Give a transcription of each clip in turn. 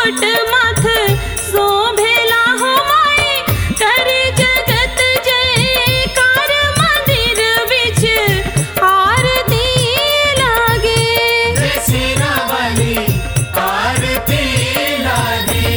मुकुट माथ शोभेला हो माई कर जगत जयकार मंदिर बिच आरती लागे सेना वाली आरती लागे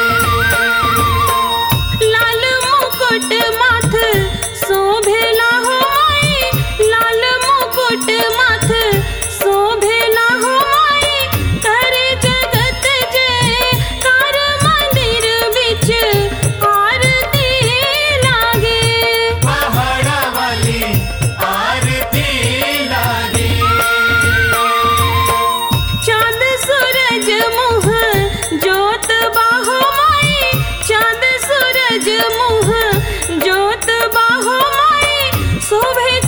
लाल मुकुट माथ शोभेला हो माई लाल मुकुट माथ शोभेला हो माई कर जगत जयकार मंदिर बिच आरती लागे पहाड़ा वाली आरती लागे चांद सूरज मुह जोत बाहो माई चांद सूरज मुह जोत बाहो माई शोभे